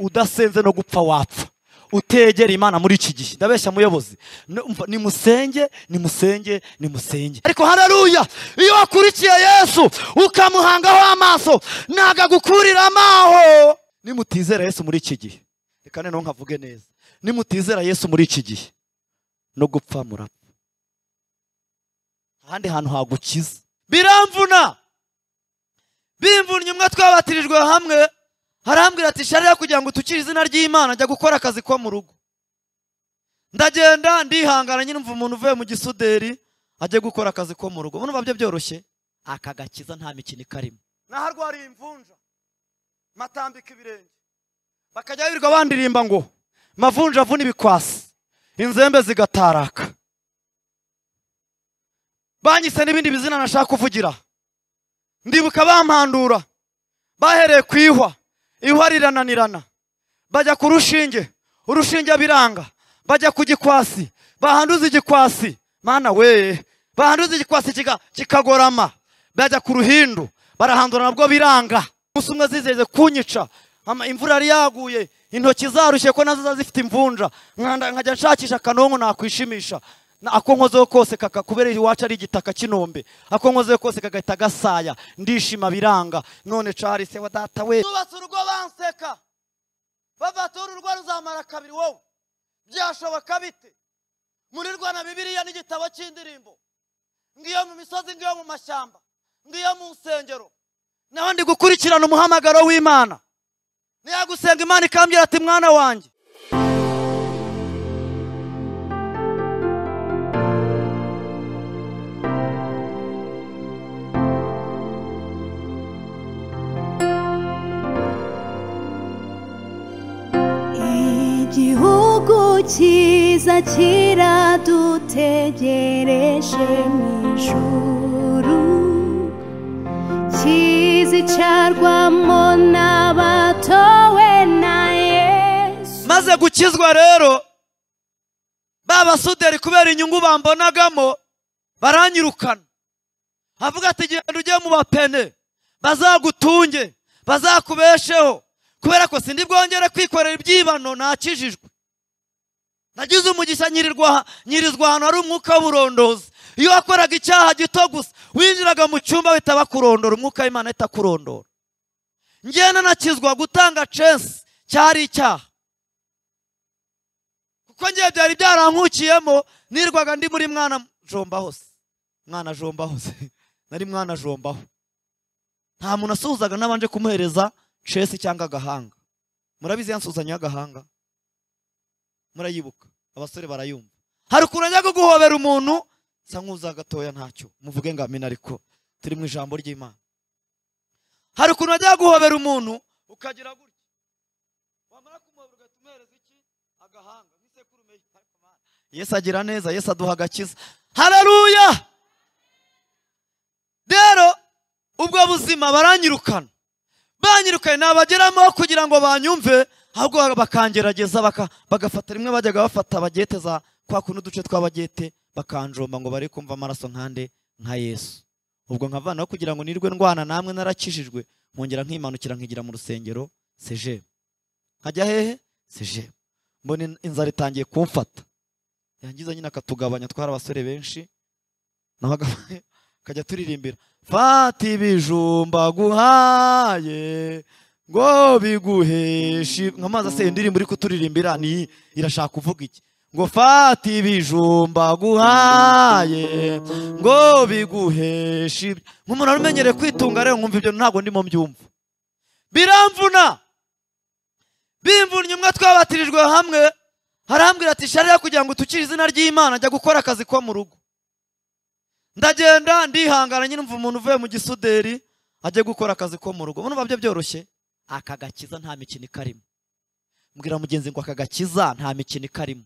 udasenze no gupfa wapfa utegera imana muri iki gihe ndabeshya muyobozi nimusenge nimusenge nimusenge ariko hararuya iyo wakurikiye yesu ukamuhangaho amaso ntabwo agukurira amaho nimutizera yesu muri iki gihe reka noneho nkavuge neza nimutizera yesu muri iki gihe no gupfa murapfa ahandi hantu hagukiza biramvuna bimvunnye umwe twabatirijwe hamwe harambwira ati sharira kugira ngo utukire izina ry'imana njya gukora akazi ko mu rugo ndagenda ndihangana nyine umuntu uvuye mu gisuderi ajya gukora akazi ko mu rugo ubona byo byoroshye akagakiza nta mikino ikarimo naho arwariye imvunja matambika ibirenge bakajya birirwa bandirimba ngo mavunja avuna ibikwasi inzembe zigataraka banyise n'ibindi bizina nashaka kuvugira ndibuka bampandura bahereye ku ihwa ihwa rirananirana bajya ku rushinge urushinge biranga bajya ku gikwasi bahanduza igikwasi mana we bahanduza igikwasi kikagorama bajya ku ruhindu barahandura nabwo biranga umunsi umwe zizeze kunyica imvura yari yaguye intoki zarushye ko nazo ziba zifite imvunja nkajya nshakisha akanonko nakwishimisha ako nkozeho kose kubera iwacu ari igitaka cy'inombe ako nkozeho kose kagahita gasaya ndishima biranga none cari se wa data we tubatse urugo banseka bavatore urugo ruzamara kabiri wowe byashoboka bite muri rwana bibiliya n'igitabo cy'indirimbo ngiyo mu misozi ngiyo mu mashyamba ngiyo mu nsengero naho ndi gukurikirana umuhamagaro w'imana niyagusenga imana ikambwira ati mwana wanjye igihugu cyiza kiradutegereje mu ijuru kizicarwamo n'abatowe na yesu maze gukizwa rero ba basuderi kubera inyungu bambonagamo baranyirukana avuga ati genda ujye mu bapene bazagutunge bazakubesheho kubera ko sindi bwongere kwikorera ibyibano nakijijwe nagize umugisha nyirizwa ahantu hari umwuka w'uburondozi iyo wakoraga icyaha gito gusa winjiraga mu cyumba bahita bakurondora umwuka w'imana ahita akurondora ngenda nakizwa gutanga censi cyari icyaha kuko ngiye byari byarankukiyemo nirwaga ndi muri mwana jomba hose mwana jomba hose nari mwana jombaho nta muntu asuhuzaga n'abanje kumuhereza cesi cyangwa agahanga murabizi yansuzanya y'agahanga murayibuka abasore barayumva hari ukuntu ajya guhobera umuntu nsa nk'uza gatoya ntacyo muvuge ngo amina ariko turi mu ijambo ry'imana hari ukuntu ajya guhobera umuntu ukagira gutya wamara kumuhobera ugahita umuhereza iki agahanga nk'isekurume yesu agira neza yesu aduha agakiza hararuya rero ubwo buzima baranyirukana banyirukanye nabageramo kugira ngo banyumve ahubwo bakangerageza bagafata rimwe bajyaga bafata bagete za kwa kuno uduce tw'abagete bakanjomba ngo bari kumva amaraso nkande nka yesu ubwo nkavanaho kugira ngo nirwe ndwana namwe narakijijwe nkongera nkimanukira nkigira mu rusengero seje nkajya hehe seje mbona inzara itangiye kumfata yangiza nyine akatugabanya twari abasore benshi naho akajya turirimbira fata ibijumba guhaye ngo biguheshe nk'amazi aseye indirimbo uri kuturirimbira ni irashaka kuvuga iki ngo fata ibijumba guhaye ngo biguheshe nk'umuntu wari umenyereye kwitunga rero nkumva ibyo ntabwo ndimo mbyumva biramvuna bimvunnye umwe twabatirijwe hamwe harambwira ati sharira kugira ngo utukire izina ry'imana njya gukora akazi ko mu rugo ndagenda ndihangana nyine umva umuntu uvuye mu gisuderi ajya gukora akazi ko mu rugo ubona byo byoroshye akagakiza nta mikino ikarimo mbwira mugenzi ngo akagakiza nta mikino ikarimo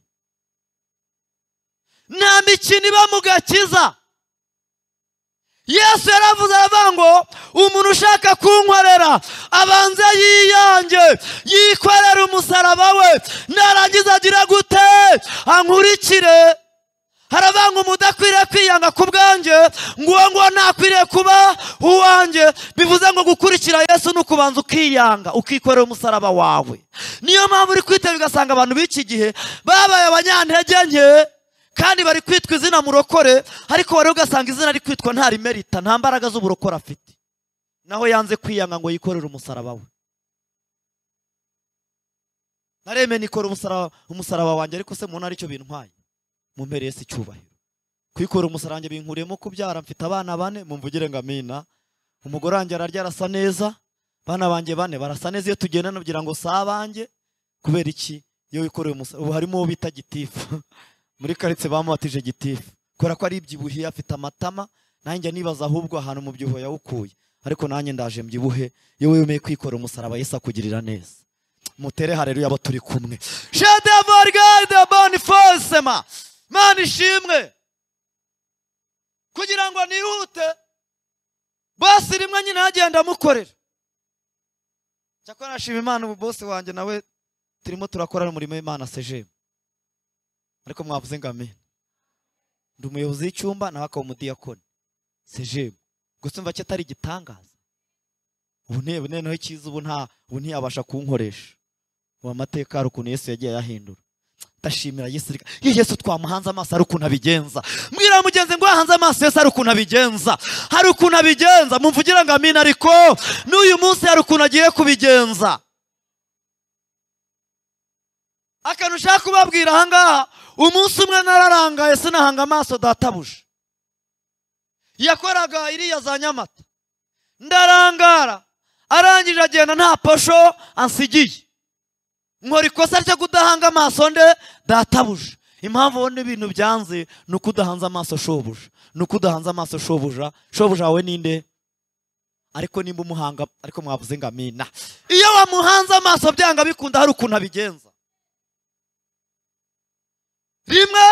nta mikino iba mu gakiza yesu yaravuze aravuga ngo umuntu ushaka kunkorera abanza yiyange yikorera umusaraba we narangiza agira gute ankurikire haravanga umudakwiriye kwiyanga ku bwanjye nguwo nguwo ntakwiriye kuba uwanjye bivuze ngo gukurikira yesu ni ukubanza ukiyanga ukikorera umusaraba wawe niyo mpamvu uri kwitaba ugasanga abantu b'iki gihe babaye abanyantege nke kandi bari kwitwa izina murokore ariko wari ugasanga izina ari kwitwa nta rimerita nta mbaraga z'uburokore afite naho yanze kwiyanga ngo yikorere umusaraba we nareme nikora umusaraba umusaraba wanjye ariko se mubona aricyo bintwaye mumpereye si icyubahiro kwikora umusarange binkuriyemo kubyara mfite abana bane mumvugire ngo amina umugore wanjye ararya arasa neza abana banjye bane barasa neza iyo tugenda nagira ngo si abanjye kubera iki iyo wikoreye umusaraba ubu harimo uwo bita gitifu muri karitsiye bamubatije gitifu kubera ko ari ibyibuhiye afite amatama nanjye nibaza ahubwo ahantu mu byuho yawukuye ariko nanjye ndaje mbyibuhe iyo wemeye kwikora umusaraba yesi akugirira neza mutere hareruya abo turi kumwe shadavargada bonifosema mana ishimwe kugira ngo nihute basi rimwe nyine agenda amukorera cyakora nashima imana ubu bose wanjye nawe turimo turakora umurimo w'imana sejemu ariko mwavuze ngo amena ndi umuyobozi w'icyumba nawe akaba umudiyakoni sejemu gusa umva ko atari igitangaza ubu ntiye noneho icyiza ubu nta ubu ntiyabasha kunkoresha ubu amateka hari ukuntu yesu yagiye ayahindura ndashimira yesu reka iyo yesu twamuhanze amaso hari ukuntu abigenza mbwira mugenzi ngo yahanze amaso yesu hari ukuntu abigenza hari ukuntu abigenza mumvugira ngo amina ariko n'uyu munsi hari ukuntu agiye kubigenza akantu ushaka kubabwira ahangaha umunsi umwe nararangaye sinahanga amaso databuje yakoraga iriya za nyamata ndarangara arangije agenda nta posho ansigiye nkora ikosa ryo kudahanga amaso nde databuje impamvu ubona ibintu byanze ni uko udahanze amaso shobuja ni uko udahanze amaso shobuja shobuja wawe ninde ariko nimba umuhanga ariko mwavuze ngo amina iyo wamuhanze amaso byanga bikunda hari ukuntu abigenza rimwe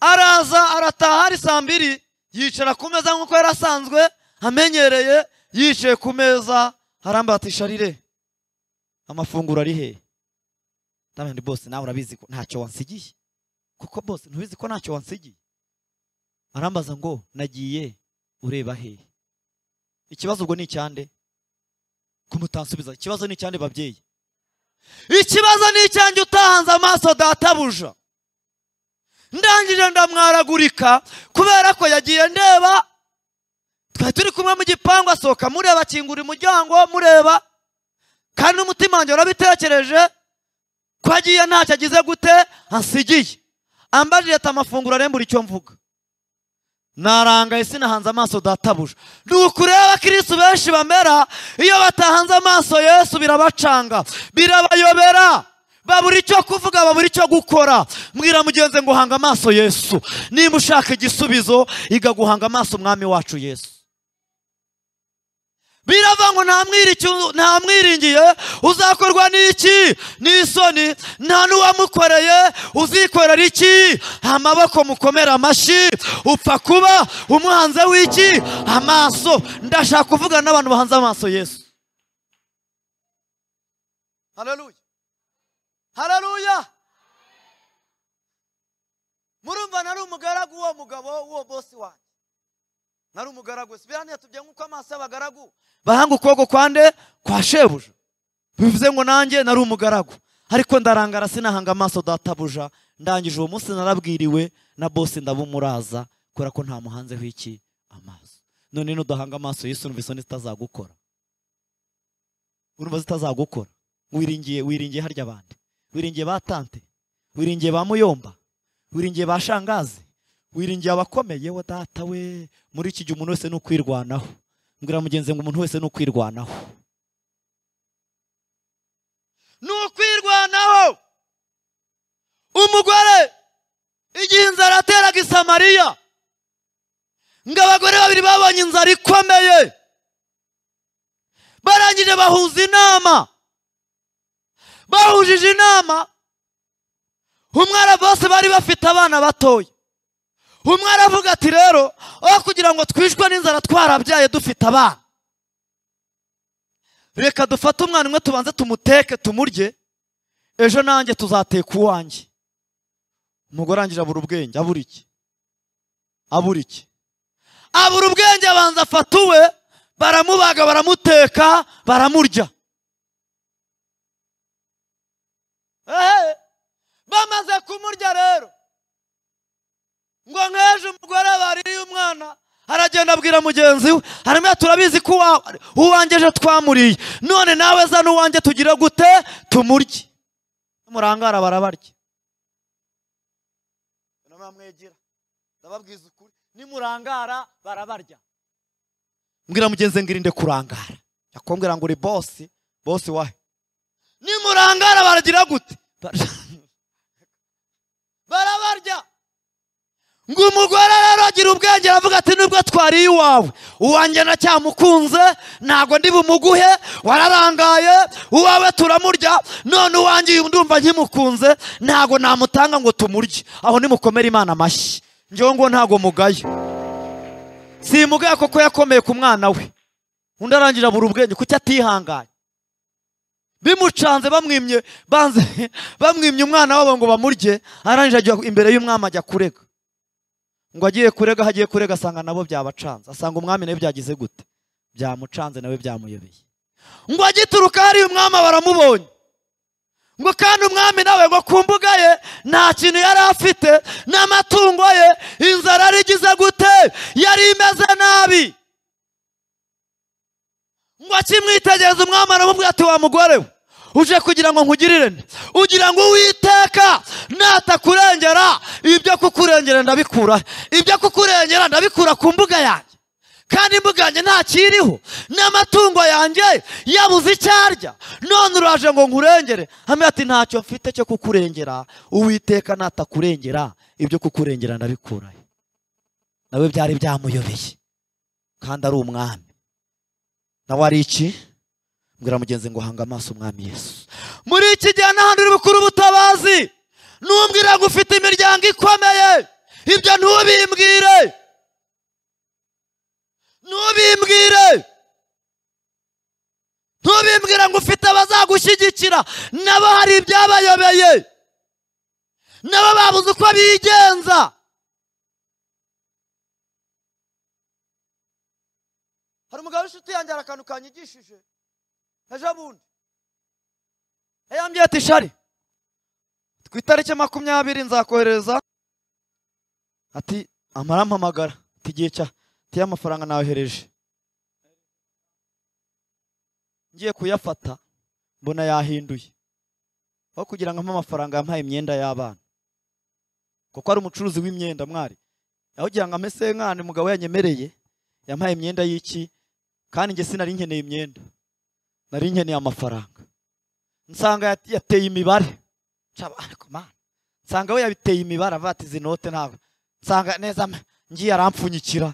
araza arataha ari saa mbiri yicara ku meza nk'uko yari asanzwe amenyereye yicaye ku meza arambatisha rire amafunguro ari he ndabona bose nawe urabizi ko ntacyo wansigiye kuko bose ntubizi ko ntacyo wansigiye arambaza ngo nagiye ureba he ikibazo ubwo ni icyande kumutansubiza ikibazo ni icyande babyeyi ikibazo ni icyanjye utahanze amaso databuja ndangije ndamwaragurika kubera ko yagiye ndeba twari turi kumwe mu gipangu asohoka mureba akingura umuryango mureba kandi n'umutima wanjye warabitekereje ko agiye ntacyo agize gute ansigiye ambajije ati amafunguro arembura icyo mvuga narangaye sinahanze amaso databuja ni ukureba kirisi benshi bamera iyo batahanze amaso yesu birabacanga birabayobera babura icyo kuvuga babura icyo gukora mbwira mugenzi ngo hanga amaso yesu niba ushaka igisubizo iga guhanga amaso umwami wacu yesu birava ngo nta mwiringiye uzakorwa n'iki n'isoni nta n'uwamukoreye uzikorera iki amaboko mukomera amashyi upfa kuba umuhanze w'iki amaso ndashaka kuvugana n'abantu bahanze amaso yesu hararuye hararuya murumva nari umugaragu w'uwo mugabo w'uwo bosi wanjye nari umugaragu wese biriya ntiyatubye nk'uko amaso y'abagaragu bahanga ukuboko kwande kwa shebuja bivuze ngo nanjye nari umugaragu ariko ndarangara sinahanga amaso databuja ndangije uwo munsi narabwiriwe na bose ndabumuraza kubera ko nta muhanzeho iki amaso none nudahanga amaso yesu numva isoni zitazagukora urumva zitazagukora wiringiye wiringiye harya abandi wiringiye ba tante wiringiye ba muyomba wiringiye ba shangazi wiringiye abakomeye we data we muri iki gihe umuntu wese ni ukwirwanaho mbwira mugenzi ngo umuntu wese ni ukwirwanaho ni ukwirwanaho umugore igihe inzara yateraga isamariya ngo abagore babiri babonye inzara ikomeye barangije bahuza inama bahujije inama umwara bose bari bafite abana batoya umwe aravuga ati rero aho kugira ngo twishwe n'inzara twarabyaye dufite abana reka dufate umwana umwe tubanze tumuteke tumurye ejo nanjye tuzateka uwanjye umugore arangira abura ubwenge abura iki abura iki abura ubwenge abanza afata uwe baramubaga baramuteka baramurya Ehe, bamaze kumurya rero ngo nk'ejo umugore baririye umwana aragenda abwira mugenzi we hanyuma turabizi ko uwa- uwanjye ejo twamuriye none nawe zana uwanjye tugire gute tumurye murangara barabarya namwegera ndababwiza ukuri nimurangara barabarya mbwira mugenzi ngirinde kurangara yakombwira ngo uri bosi bosi wahe nimurangara baragira gute Bara- barabarya ngo umugore rero agira ubwenge aravuga ati nubwo twariye iwawe uwanjye nacyamukunze ntabwo ndi bumuguhe wararangaye uwawe turamurya none uwanjye uyu ndumva nkimukunze ntabwo namutanga ngo tumurye aho nimukomere imana amashyi ngewe ngo ntabwo mugaye simugaye koko yakomeye ku mwana we undi arangira abura ubwenge kuki atihanganye bimucanze bamwimye banze bamwimye umwana wabo ngo bamurye arangije ajya imbere y'umwami ajya kurega ngo agiye kurega aho agiye kurega asanga nabo byabacanze asanga umwami nawe byagize gute byamucanze nawe byamuyobeye ngo agituruka hariya umwami baramubonye ngo kandi umwami nawe ngo ku mbuga ye nta kintu yari afite n'amatungo ye inzara yarigize gute yari imeze nabi ngo akimwitegereza umwami aramubwira ati wa mugore we uje kugira ngo nkugirire nde ugira ngo uwiteka natakurengera ibyo kukurengera ndabikura ibyo kukurengera ndabikura ku mbuga yanjye kandi imbuga yanjye ntakiriho n'amatungo yanjye yabuze icyo arya none uraje ngo nkurengere hamwe ati ntacyo mfite cyo kukurengera uwiteka natakurengera ibyo kukurengera ndabikurayo nawe byari byamuyobeye kandi ari umwami nawe ari iki mbwira mugenzi ngo hanga amaso umwami yesu muri iki gihe n'ahandi uri bukuru ubutabazi numbwira ngo ufite imiryango ikomeye ibyo ntubimbwire ntubimbwire ntubimbwira ngo ufite abazagushyigikira nabo hari ibyabayobeye nabo babuze uko bigenza hari umugabo w'inshuti yanjye hari akantu kanyigishije ejo bundi yambwiye ati shari ku itariki makumyabiri nzakohereza ati amarampamagara ati igihe cya ati y'amafaranga nayohereje ngiye kuyafata mbona yahinduye aho kugira ngo ampe amafaranga yampaye imyenda y'abana kuko ari umucuruzi w'imyenda mwari aho kugira ngo ampe senkani umugabo yanyemereye yampaye imyenda y'iki kandi njye sinari nkeneye imyenda nari nkeneye amafaranga nsanga yat- yateye imibare Nshaba, ariko Mana, nsanga we yabiteye imibare avuga ati izi note ntabwo nsanga neza mpe, ngiye arampfunyikira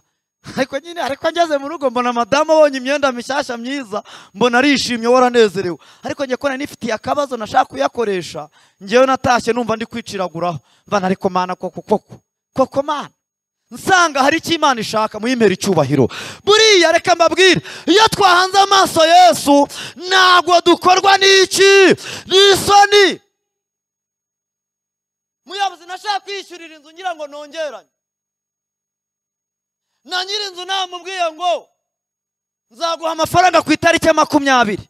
ariko nyine ariko ngeze mu rugo mbona madamu abonye imyenda mishyashya myiza mbona arishimye wowe aranezerewe ariko njye ko nari nifitiye akabazo nashaka kuyakoresha ngewe natashye numva ndi kwiciraguraho mbana ariko mana koko koko koko mana nsanga hari icyo imana ishaka muyimpera icyubahiro buriya reka mbabwire iyo twahanze amaso yesu ntabwo dukorwa n'iki n'isoni muyobozi nashaka kwishyurira inzu ngira ngo nongeranye na nyir'inzu namubwiye ngo nzaguha amafaranga ku itariki ya makumyabiri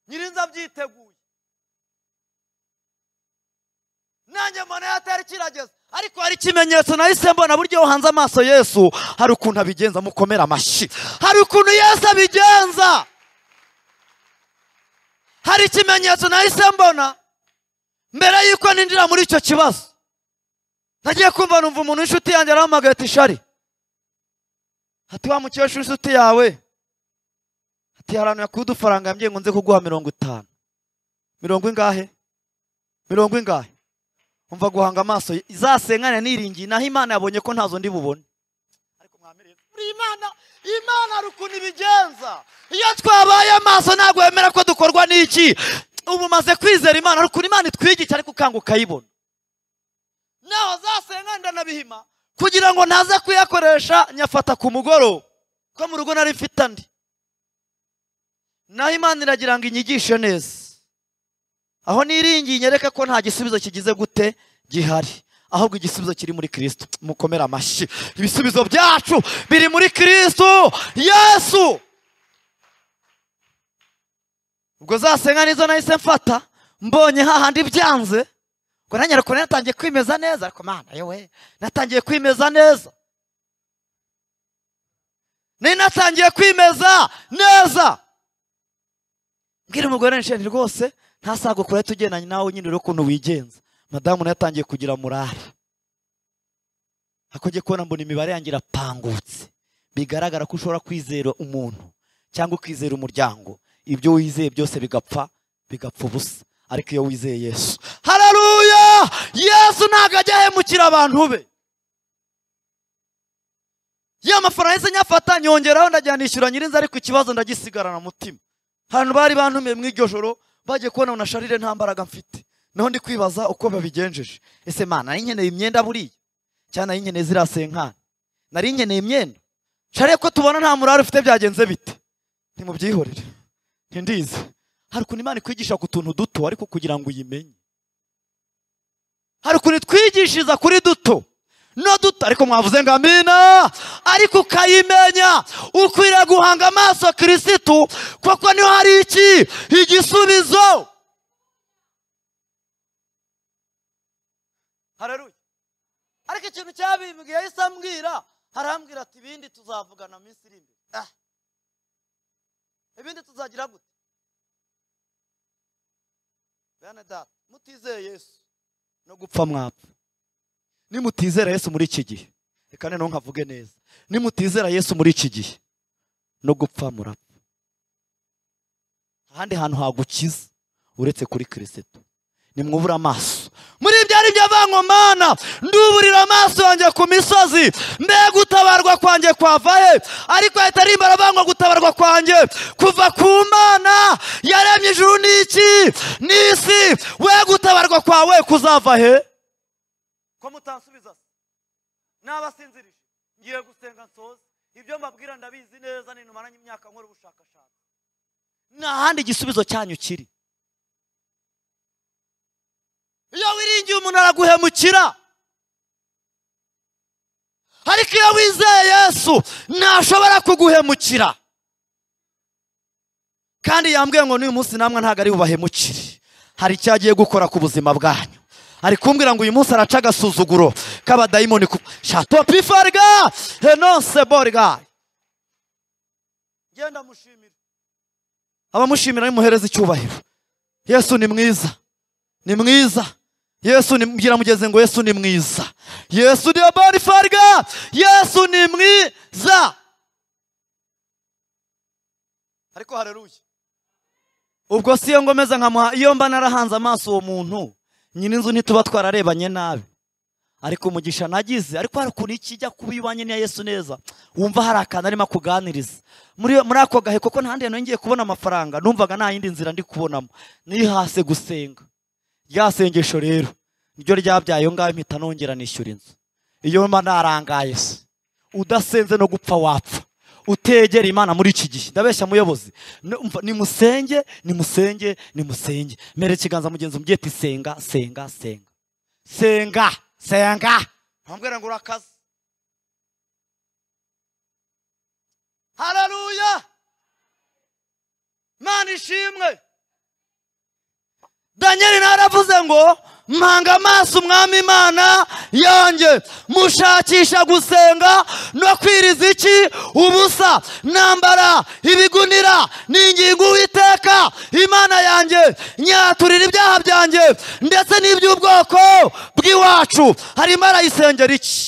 nyir'inzu abyiteguye nanjye mbona yatari kirageze ariko hari ikimenyetso nahise mbona buryo uhanze amaso yesu hari ukuntu abigenza mukomera amashyi hari ukuntu yesu abigenza hari ikimenyetso nahise mbona mbere y'uko ninjira muri icyo kibazo nagiye kumva numva umuntu w'inshuti yanjye arahamagaye ati shari ati wa mukecuru inshuti yawe ati harantu yakuye udufaranga yambwiye ngo nze kuguha mirongo itanu mirongo ingahe mirongo ingahe umva guhanga amaso ye- izasenkane niringiye naho imana yabonye ko ntazo ndi bubone ariko mwamirire buri imana imana hari ukuntu ibigenza iyo twabaye amaso ntabwo wemera ko dukorwa n'iki ubu umaze kwizera imana hari ukuntu imana itwigisha ariko ukanga ukayibona naho zasenkane ndanabihima kugira ngo ntaze kuyakoresha nyafata ku mugoroba ko mu rugo nari mfite andi naho imana iragira ngo inyigishe neza aho niringiye nyereke ko nta gisubizo kigize gute gihari ahubwo igisubizo kiri muri kirisito mukomere amashyi ibisubizo byacu biri muri kirisito yesu ubwo zasenga nizo nahise mfata mbonye hahandi byanze ngo nanjye ariko natangiye kwimeza neza ariko mana yewe natangiye kwimeza neza nari natangiye kwimeza neza mbwira umugore nsheni rwose ntasagukura tugendanye nawe nyine urebe ukuntu wigenza madamu nawe yatangiye kugira murare ako ngiye kubona mbona imibare yanjye irapangutse bigaragara ko ushobora kwizera umuntu cyangwa ukizera umuryango ibyo wizeye byose bigapfa bigapfa ubusa ariko iyo wizeye yesu hararuya yesu ntabwo ajya ahemukira abantu be ya mafaranga yahise nyafata nyongeraho ndajya nishyura nyirinzi ariko ikibazo ndagisigarana umutima ahantu bari bantumiye mu iryo joro bagiye kubona ngo na sharire nta mbaraga mfite naho ndi kwibaza uko babigenjeje ese mana nari nkeneye imyenda buriya cyane nari nkeneye ziriya senkani nari nkeneye imyenda sharire ko tubona nta murare ufite byagenze bite ntimubyihorere ntindizi hari ukuntu imana ikwigisha ku tuntu duto ariko kugira ngo uyimenye hari ukuntu itwigishiriza kuri duto no duto ariko mwavuze ngo amina ariko ukayimenya ukwiriye guhanga amaso kirisitu kuko niho hari iki igisubizo hararuye ariko ikintu cyabimbwiye yahise ambwira harambwira ati ibindi tuzavugana mu minsi iri imbere Ah. ibindi tuzagira gute bene data mutizeye yesu no gupfa mwapfa nimutizera yesu muri iki gihe reka noneho nkavuge neza nimutizera yesu muri iki gihe no gupfa murapfa ahandi hantu hagukiza uretse kuri kirisito nimwubura amaso muri ibyo ari byo avangomana nduburira amaso yanjye ku misozi mbe gutabarwa kwanjye kwava he ariko ahita arimbara avangwa gutabarwa kwanjye kuva ku mana yaremye ijuru n'iki n'isi we gutabarwa kwawe kuzava he ko mutansubiza se n'abasinzirije ngiye gusenga nsoze ibyo mbabwira ndabizi neza ni numaranye imyaka nkora ubushakashatsi nta handi igisubizo cyanyu kiri iyo wiringiye umuntu araguhemukira ariko iyo wizeye yesu ntashobora kuguhemukira kandi yambwiye ngo n'uyu munsi namwe ntabwo ari bubahemukire hari icyo agiye gukora ku buzima bwanyu ari kumbwira ngo uyu munsi araca agasuzuguro k'abadayimoni ku shato pifarga henonse borga genda mushimira abamushimira nimuhereza icyubahiro yesu ni mwiza ni mwiza yesu ni mbwira mugeze ngo yesu ni mwiza yesu ni abarifarga yesu ni mwiza ariko hareruye ubwo si iyo ngomeza nkamuha iyo mba narahanze amaso uwo muntu nyine inzu ntituba twararebanye nabi ariko umugisha nagize ariko hari ukuntu ikijya kuba iwanye n'iya yesu neza wumva hari akantu arimo akuganiriza muri muri ako gahe kuko nta handi hantu ngiye kubona amafaranga numvaga nta yindi nzira ndi kubonamo nihase gusenga rya sengesho rero niryo ryabyaye iyo ngaho mpita nongera nishyura inzu iyo mba narangaye se udasenze no gupfa wapfa utegera imana muri iki gihe ndabeshya muyobozi Ni- umva, nimusenge nimusenge nimusenge mbere ikiganza mugenzi umubyeyi ati senga senga senga senga senga ntambwira ngo urakaze hararuya mana ishimwe danyeli nawe aravuze ngo mpanga amaso umwami imana yanjye mushakisha gusenga no kwiriza iki ubusa nambara ibigunira ninginga uwiteka imana yanjye nyaturira ibyaha byanjye ndetse n'iby'ubwoko bw'iwacu arimo arayisengera iki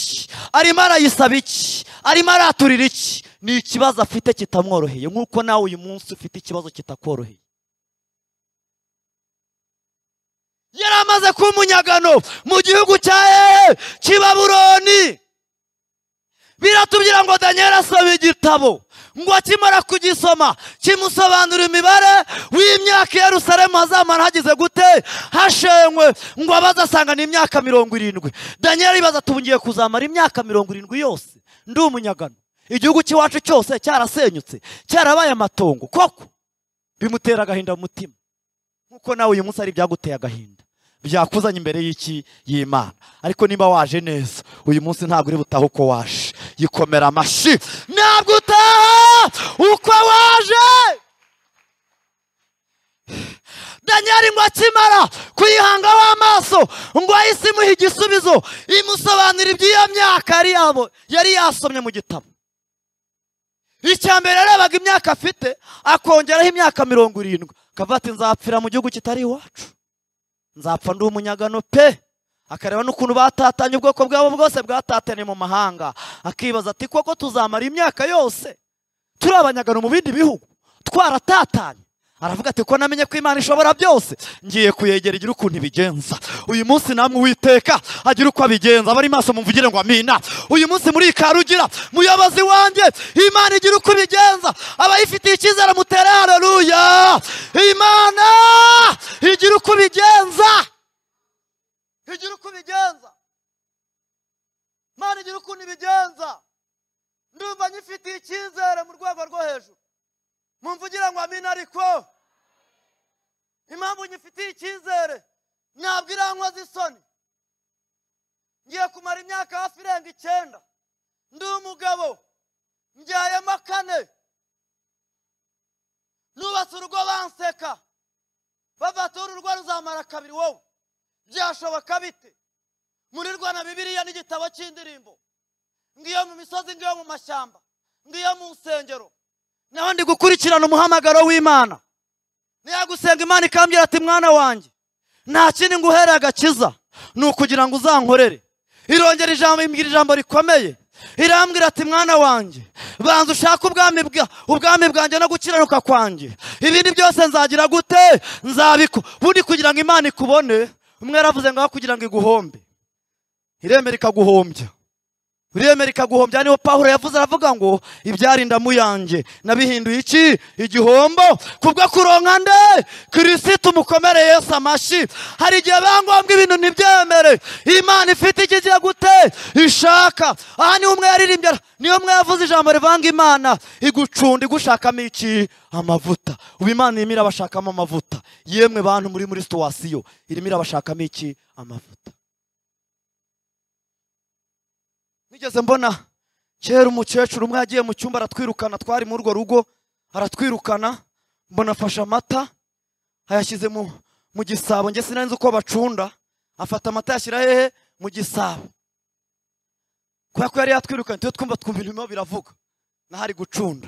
arimo arayisaba iki arimo araturira iki ni ikibazo afite kitamworoheye nk'uko nawe uyu munsi ufite ikibazo kitakoroheye yari amaze kuba umunyagano mu gihugu cya hehe cy'ibaburoni biratubwira ngo daniel asome igitabo ngo akimara kugisoma kimusobanura imibare w'imyaka i yerusalemu hazamara hagize gute hashenywe ngo abaze asanga ni imyaka mirongo irindwi daniel ibaza tubungiye kuzamara imyaka mirongo irindwi yose ndi umunyagano igihugu cy'iwacu cyose cyarasenyutse cyarabaye amatongo koko bimutera agahinda mu mutima kuko nawe uyu munsi ari ibyaguteye agahinda byakuzanye imbere y'iki y'imana ariko niba waje neza uyu munsi ntabwo uri butaha uko waje yikomera amashyi ntabwo utaha uko waje danyari ngo akimara kuyihangaho amaso ngo ahise imuhe igisubizo imusobanura iby'iyo myaka yari yabo- yari yasomye mu gitabo icya mbere yarebaga imyaka afite akongeraho imyaka mirongo irindwi akavuga ati nzapfira mu gihugu kitari iwacu nzapfa ndi umunyagano pe akareba n'ukuntu batatanye ubwoko bwabo bwose bwatatanye mu mahanga akibaza ati koko tuzamara imyaka yose turi abanyagano mu bindi bihugu twaratatanye aravuga ati ko namenye ko imana ishobora byose ngiye kuyegera igira ukuntu ibigenza uyu munsi namwe uwiteka agira uko abigenza abari maso mumvugire ngo amina uyu munsi muri karugira muyobozi wanjye imana igira uko ibigenza abayifitiye icyizere mutere hareruya imana igira uko ibigenza igira uko ibigenza imana igira ukuntu ibigenza ndumva nyifitiye icyizere mu rwego rwo hejuru mumvugira ngo amina ariko impamvu nyifitiye icyizere ntabwo irankoza isoni ngiye kumara imyaka hafi irenga icyenda ndi umugabo mbyayemo kane nubatse urugo banseka bavuga ati urugo ruzamara kabiri wowe byashoboka bite murirwa na bibiliya n'igitabo cy'indirimbo ngiyo mu misozi ngiyo mu mashyamba ngiyo mu nsengero naho ndi gukurikirana umuhamagaro w'imana niyagusenga imana ikambwira ati mwana wanjye nta kindi nguhereye agakiza ni ukugira ngo uzankorere irongera ijambo imbwira ijambo rikomeye irambwira ati mwana wanjye banza ushake ubwami bwa ubwami bwanjye no gukiranuka kwanjye ibindi byose nzagira gute nzabiko bundi kugira ngo imana ikubone umwe yaravuze ngo aho kugira ngo iguhombe iremera ikaguhombya uremera ikaguhombya niho pawulo yavuze aravuga ngo ibyarinda mu yanjye nabihinduye iki igihombo kubwo kuronka nde kirisiti umukomere yesu amashyi hari igihe bangombwa ibintu ntibyemere imana ifite icyo igiye gute ishaka aha niho umwe yaririmbye niyo umwe yavuze ijambo rivanga imana igucunda igushakamo iki amavuta ubu imana irimo irabashakamo amavuta yemwe bantu muri muri situwasiyo irimo irabashakamo iki amavuta nigeze mbona kera umukecuru umwe yagiye mu cyumba aratwirukana twari muri urwo rugo aratwirukana mbona afashe amata ayashyize mu mu gisabo njye sinari nzi uko bacunda afata amata yashyira hehe mu gisabo kubera ko yari yatwirukanye tujye twumva twumva ibintu birimo biravuga n'ahari gucunda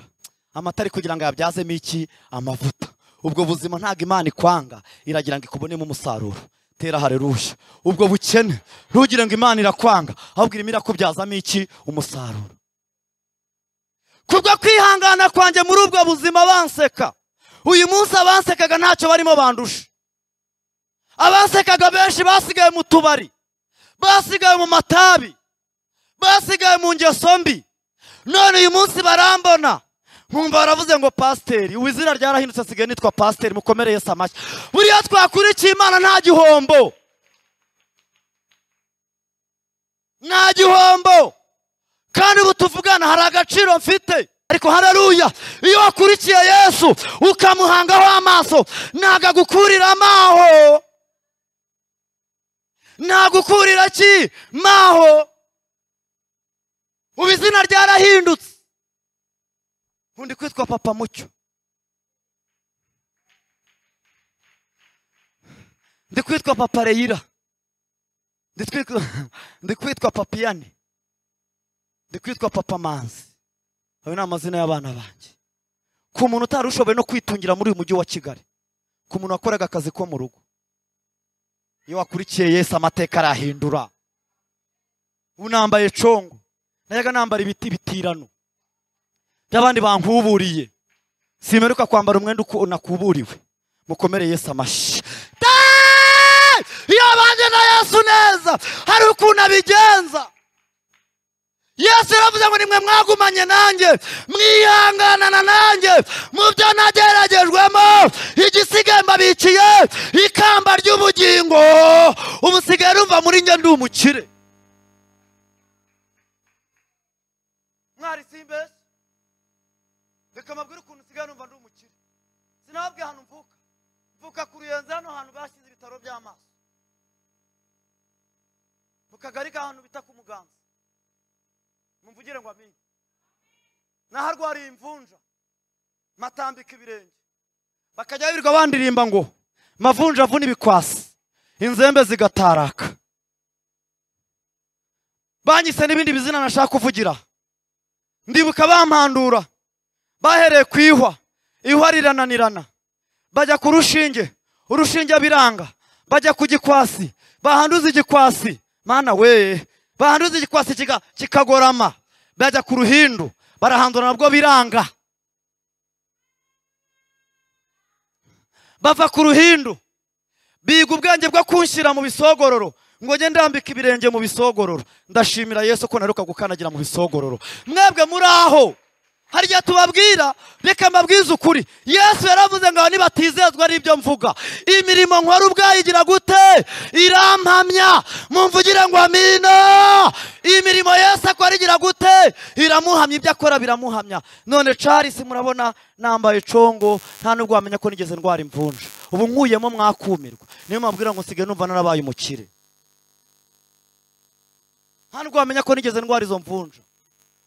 amata ari kugira ngo yabyazemo iki amavuta ubwo buzima ntabwo imana ikwanga iragira ngo ikubonemo umusaruro tera hareruya ubwo bukene ntugire ngo imana irakwanga ahubwo irimo irakubyaza iki umusaruro kubwo kwihangana kwanjye muri ubwo buzima banseka uyu munsi abansekaga ntacyo barimo bandusha abansekaga benshi basigaye mu tubari basigaye mu matabi basigaye mu ngeso mbi none uyu munsi barambona nkumva baravuze ngo pasiteri ubu izina ryarahindutse asigaye nitwa pasiteri mukomere Yesu amashyi buriya twakurikiye imana nta gihombo nta gihombo kandi ubu tuvugana hari agaciro mfite ariko hararuya iyo wakurikiye yesu ukamuhangaho amaso ntabwo agukurira amaho ntabwo ukurira ki maho ubu izina ryarahindutse undi kwitwa papa mucyo ndi kwitwa papa reyira ndi kwitwa- ndi kwitwa papiyane ndi kwitwa papa manzi ayo ni amazina y'abana banjye ku muntu utari ushoboye no kwitungira muri uyu mujyi wa kigali ku muntu wakoraga akazi ko mu rugo iyo wakurikiye yesu amateka arahindura ubu nambaye congo najyaga nambara ibiti bitirano by'abandi bankuburiye simeruka kwambara umwenda uko nakuburiwe mukomere yesu amashyi Dai! iyo abanye na yesu neza hari ukuntu abigenza yesu yaravuze ngo nimwe mwagumanye nanjye mwihanganana nanjye mu byo nageragejwemo igisigaye mbabikiye ikamba ry'ubugingo umusigaye rumva muri njye ndi umukire mwari simbesi reka mbabwire ukuntu usigaye numva ndi umukire sinababwiye ahantu mvuka mvuka mvuka ku ruyenzi hano hantu bashyize ibitaro by'amaso mu kagari k'ahantu bita ku muganza mumvugire ngo amenye naho arwariye imvunja matambika ibirenge bakajya birirwa bandirimba ngo mavunja avuna ibikwasi inzembe zigataraka banyise n'ibindi bizina nashaka kuvugira ndibuka bampandura bahereye ku ihwa ihwa rirananirana bajya ku rushinge urushinge biranga bajya ku gikwasi bahanduza igikwasi mana we bahanduza igikwasi kika- kikagorama bajya ku ruhindu barahandura nabwo biranga bava ku ruhindu biga ubwenge bwo kunshyira mu bisogororo ngo njye ndambika ibirenge mu bisogororo ndashimira yesu ko naruka gukanagira mu bisogororo mwebwe muri aho harya tubabwira reka mbabwize ukuri yesu yaravuze ngo aba nibatizezwa ari ibyo mvuga imirimo nkora ubwayo igira gute irampamya mumvugire ngo amina imirimo yesu akora igira gute iramuhamya ibyo akora biramuhamya none carisi murabona nambaye congo nta nubwo wamenya ko nigeze ndwara imvunja ubu nkuyemo mwakumirwa niyo mabwira ngo nsigaye numva narabaye umukire nta nubwo wamenya ko nigeze ndwara izo mvunja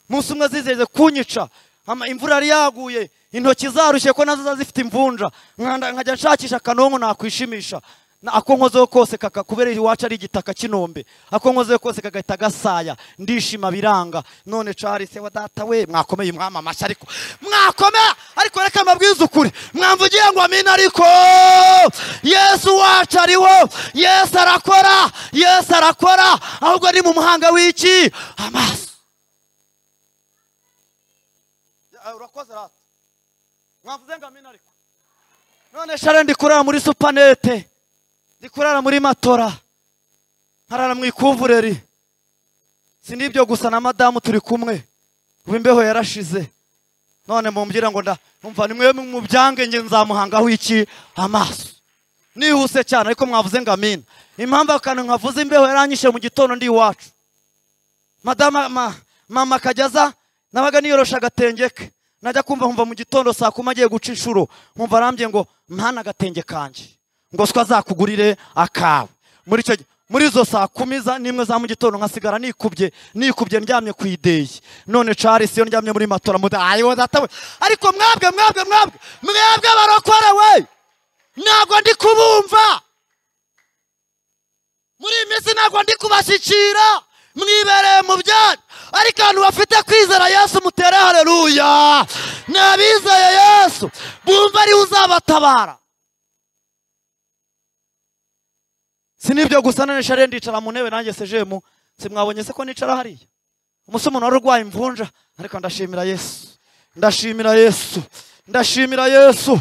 umunsi umwe zizeze kunyica ama- imvura yari yaguye intoki zarushye ko nazo ziba zifite imvunja nkanda- nkajya nshakisha akanonko nakwishimisha Na- ako nkozeho kose kaka kubera iwacu ari igitaka kinombe ako nkozeho kose kagahita gasaya ndishima biranga none carisi wa data we mwakomeye umwami amashyi ariko mwakomeye ariko reka mbabwize ukuri mwamvugiye ngo amina ariko yesu wacu ariwo yesu arakora yesu arakora ahubwo ni mu muhanga w'iki amaso Eh, urakoze rata mwavuze ngo amina ariko none shara ndi kurara muri supanete ndi kurara muri matora nkarara mu ikuvureri si n'ibyo gusa na madamu turi kumwe ubu imbeho yarashize none mumbwira ngo nda umva ni mwe mubyange nge nzamuhangaho iki amaso nihuse cyane ariko mwavuze ngo amina impamvu akantu nkavuze imbeho yaranyishe mu gitondo ndi iwacu madama ma, mama akajya aza nabaga niyorosha agatenge ke najya kumva nkumva mu gitondo saa kuma agiye guca inshuro nkumva arambye ngo mpana agatenge kanjye ngo swa azakugurire akawe muri icyo gi- muri izo saa kumi za n'imwe za mu gitondo nkasigara nikubye nikubye ndyamye ku ideyi none Charles iyo ndyamye muri matora muda ayiwe datawe ariko mwabwe mwabwe mwabwe mwabwe barokorewe ntabwo ndi kubumva muri iyi minsi ntabwo ndi kubashyikira mwibereye mu byanyu ariko abantu bafite kwizera yesu mutere hareruya ni abizeye yesu bumva ariwe uzabatabara si n'ibyo gusa none shariye ndicara mu ntebe nanjye sejemu simwabonye se ko nicara hariya umunsi umuntu wari urwaye imvunja ariko ndashimira yesu ndashimira yesu ndashimira yesu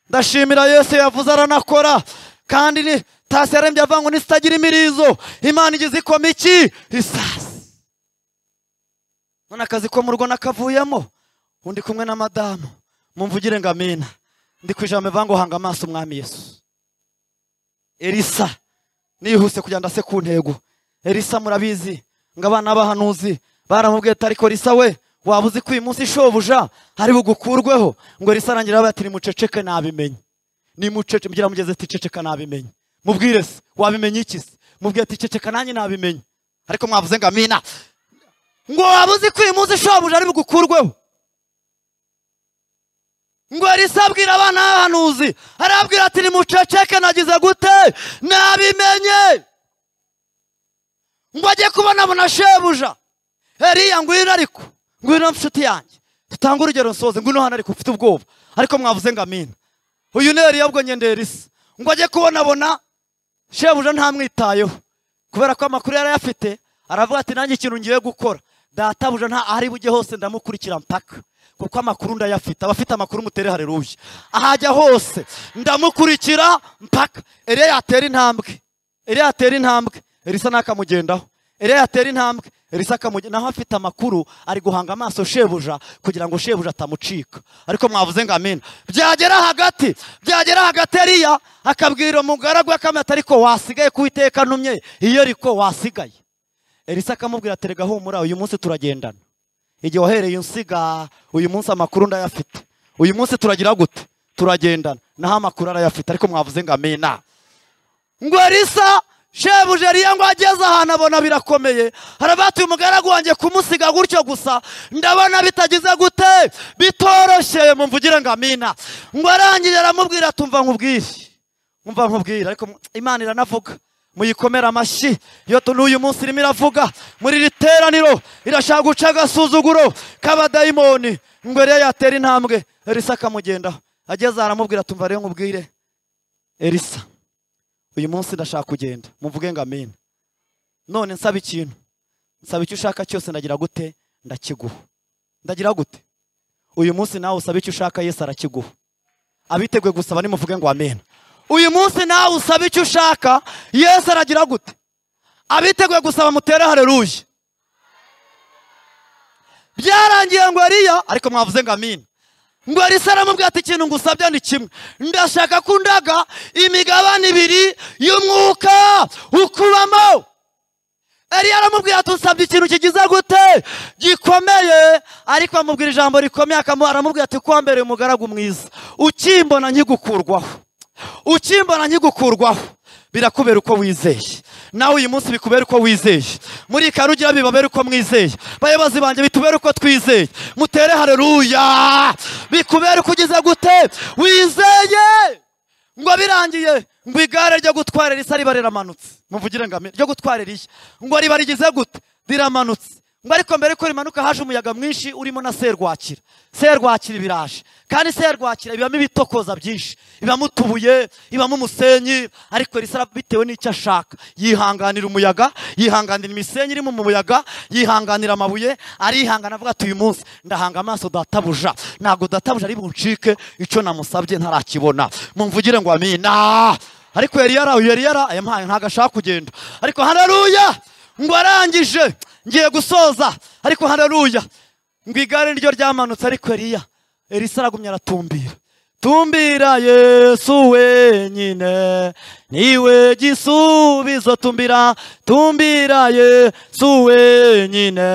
ndashimira yesu yavuze aranakora kandi ni tasi yarembye avuga ngo nisitagira imirizo imana igize ikoma iki isasi none akazi ko mu rugo nakavuyemo undi kumwe na madamu mumvugire ngo amina ndi ku ijambo bivuga ngo hanga amaso umwami yesu elisa nihuse kugira ndase ku ntego elisa murabizi ngo abana b'ahanuzi baramubwiye ati ariko elisa we waba uzi ko uyu munsi shobuja ari bugukurweho ngo elisa arangira abaye ati nimuceceke nabimenye nimucece mugera mugeze ati ceceka nabimenye mubwire se wabimenye iki se mubwire ati ceceka nanjye nabimenye ariko mwavuze ngo amina ngo waba uzi ko uyu munsi shobuja ari bugukurweho ngo elisa abwira abana b'ahanuzi arababwira ati nimuceceke nagize gute nabimenye ngo ajye kubona abona shebuja eriya ngwino ariko ngwino nshuti yanjye tutange urugero nsoze ngwino hano ariko mfite ubwoba ariko mwavuze ngo amina uyu ni eriya ubwo nyende elisa ngo ajye kubona abona shebuja ntamwitayeho kubera ko amakuru yari ayafite aravuga ati nanjye ikintu ngiye gukora databuja nta ahari bujye hose ndamukurikira mpaka kuko amakuru ndayafite abafite amakuru mutere hareruye ahajya hose ndamukurikira mpaka eriya yatera intambwe eriya yatera intambwe elisa nakamugendaho eriya yatera intambwe elisa akamugenda naho afite amakuru ari guhanga amaso shebuja kugira ngo shebuja atamucika ariko mwavuze ngo amena byagera hagati byagera hagati eriya akabwira umugaragu akamata ariko wasigaye ku iteka ntumye iyo ariko wasigaye elisa akamubwira ati rega humura uyu munsi turagendana igihe wahereye unsiga uyu munsi amakuru ndayafite uyu munsi turagira gute turagendana naho amakuru arayafite ariko mwavuze ngo amena ngo elisa shebuja ariya ngo ageze ahantu abona birakomeye harabatuye umugaragu wanjye kumusiga gutyo gusa ndabona bitagize gute bitoroshye mumvugire ngo amina ngo arangije aramubwira tumva nkubwire umva nkubwira ariko mu- imana iranavuga muyikomere amashyi iyo tu- n'uyu munsi irimo iravuga muri iri teraniro irashaka guca agasuzuguro k'abadayimoni ngo ariyo yatera intambwe elisa akamugendaho ageze aha aramubwira tumva rero nkubwire elisa uyu munsi ndashaka kugenda muvuge ngo amina none nsaba ikintu nsaba icyo ushaka cyose ndagira gute ndakiguha ndagira gute uyu munsi nawe usaba icyo ushaka yesu arakiguha abiteguye gusaba nimuvuge ngo amena uyu munsi nawe usaba icyo ushaka yesu aragira gute abiteguye gusaba mutere hareruye byarangiye ngo ariya ariko mwavuze ngo amina ngo elisa aramubwira ati ikintu ngusabye ni kimwe ndashaka ko undaga imigabane ibiri y'umwuka ukubamo eliya aramubwira ati usabye ikintu kigize gute gikomeye ariko amubwira ijambo rikomeye akamu- aramubwira ati kwambere umugaragu mwiza ukimbona nkigukurwaho ukimbona nkigukurwaho birakubera uko wizeye nawe uyu munsi bikubera uko wizeye muri karugira bibabera uko mwizeye bayobozi banjye bitubere uko twizeye mutere hareruya bikubera uko ugize gute wizeye ngo birangiye ngo igare ryo gutwara risa riba riramanutse muvugire ngo amina ryo gutwara rishya ngo riba rigize gute riramanutse ngo ariko mbere ko rimanuka haje umuyaga mwinshi urimo na serwakira serwakira biraje kandi serwakira ibamo ibitokoza byinshi ibamo utubuye ibamo umusenyi ariko risa bitewe n'icyo ashaka yihanganira umuyaga yihanganira imisenyi irimo mu muyaga yihanganira amabuye arihangana avuga ati uyu munsi ndahanga amaso databuja ntabwo databuja ari buncike icyo namusabye ntarakibona mumvugire ngo amina ariko yari yara uyu yari yara yampaye ntabwo ashaka kugenda ariko hararuya ngo arangije ngiye gusoza ariko hararuya ngo igare ryo ryamanutse ariko eliya elisa aragumya aratumbira tumbira yesu wenyine niwe gisubizo tumbira tumbira yesu wenyine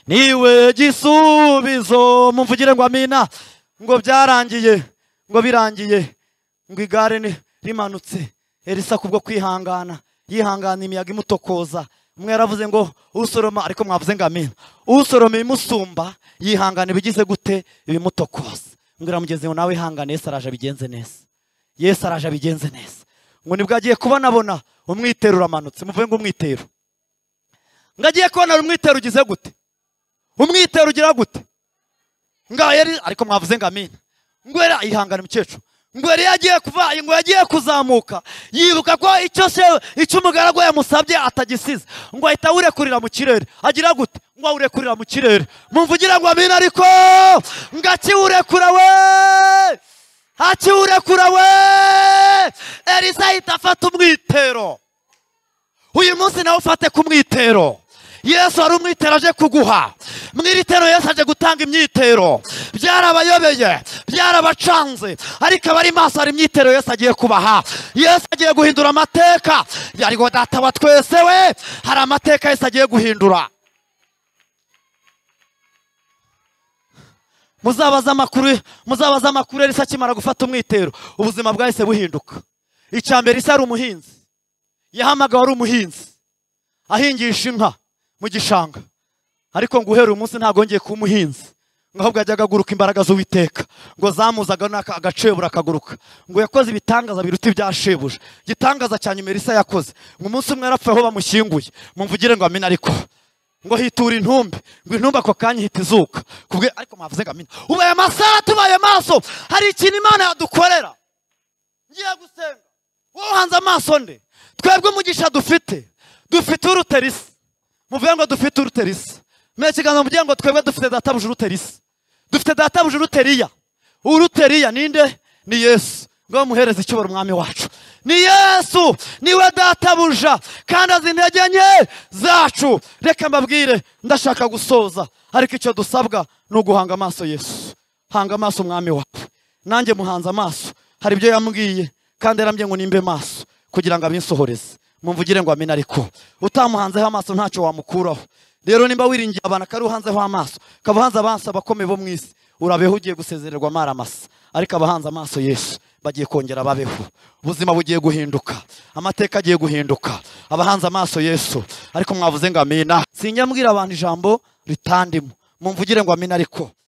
niwe gisubizo mumvugire ngo amina ngo byarangiye ngo birangiye ngo igare ni- rimanutse elisa kubwo kwihangana yihangana imiyaga imutokoza umwe yaravuze ngo usoroma ariko mwavuze ngo amina usoroma ibimusumba yihangana ibigize gute ibimutokoza ngo iramugeze ngo nawe ihangane yesu araje abigenze neza yesu araje abigenze neza ngo nibwo agiye kubonabona umwitero uramanutse muvuge ngo umwitero ngo agiye kubona umwitero ugize gute umwitero ugira gute ngaho yari ariko mwavuze ngo amina ngwera ihangane mukecuru ngo yari yagiye kuva ngo yagiye kuzamuka yibuka ko icyo se icyo umugaragu yamusabye atagisize ngo ahita awurekurira mu kirere agira gute ngo awurekurira mu kirere mumvugira ngo amina ariko ngo akiwurekura we akiwurekura we elisa ahita afata umwitero uyu munsi nawe ufate ku mwitero yesu wari umwitero aje kuguha mu iri tero yesu aje gutanga imyitero byarabayobeye byarabacanze ariko abari maso hari imyitero yesu agiye kubaha yesu agiye guhindura amateka yarigo data wa twese we hari amateka yesu agiye guhindura muzabaze amakuru muzabaze amakuru yari akimara gufata umwitero ubuzima bwahise buhinduka icya mbere isa ari umuhinzi yahamagawe ari umuhinzi ahingisha inka mu gishanga ariko ngo uhereye umunsi ntabwo yongeye kuba umuhinzi ngo ahubwo yajyaga agaruka imbaraga z'uwiteka ngo zamuzaga n'aka- agacebura akaguruka ngo yakoze ibitangaza biruta ibya shebuja igitangaza cya nyuma elisa yakoze ngo umunsi umwe yarapfuye aho bamushyinguye mumvugire ngo amina ariko ngo hitura intumbi ngo intumbi ako kanya ihita izuka kubwe ariko mwavuze ngo amina ubaye amasaha tubaye maso hari ikintu imana yadukorera ngiye gusenga wowe uhanze amaso nde twebwe umugisha dufite dufite uruterisi muvuge ngo dufite uruterisi mwe ikiganza muvuge ngo twebwe dufite databuja uruterisi dufite databuja uruteriya uruteriya ninde ni yesu ngo muhereze icyubaro umwami wacu ni yesu niwe databuja kandi azi intege nke zacu reka mbabwire ndashaka gusoza ariko icyo dusabwa ni uguhanga amaso yesu hanga amaso umwami wawe nanjye muhanze amaso hari ibyo yambwiye kandi yarambye ngo nimbe maso kugira ngo abinsohoreze mumvugire ngo amena ariko utamuhanzeho amaso ntacyo wamukuraho rero nimba wiringiye abantu akari uhanzeho amaso ukaba uhanze amaso abakomeye bo mu isi urabeho ugiye gusezererwa amaramasa ariko abahanze amaso yesu bagiye kongera babeho ubuzima bugiye guhinduka amateka agiye guhinduka abahanze amaso yesu ariko mwavuze ngo amina sinjya mbwira abantu ijambo ritandimo mumvugire ngo amina ariko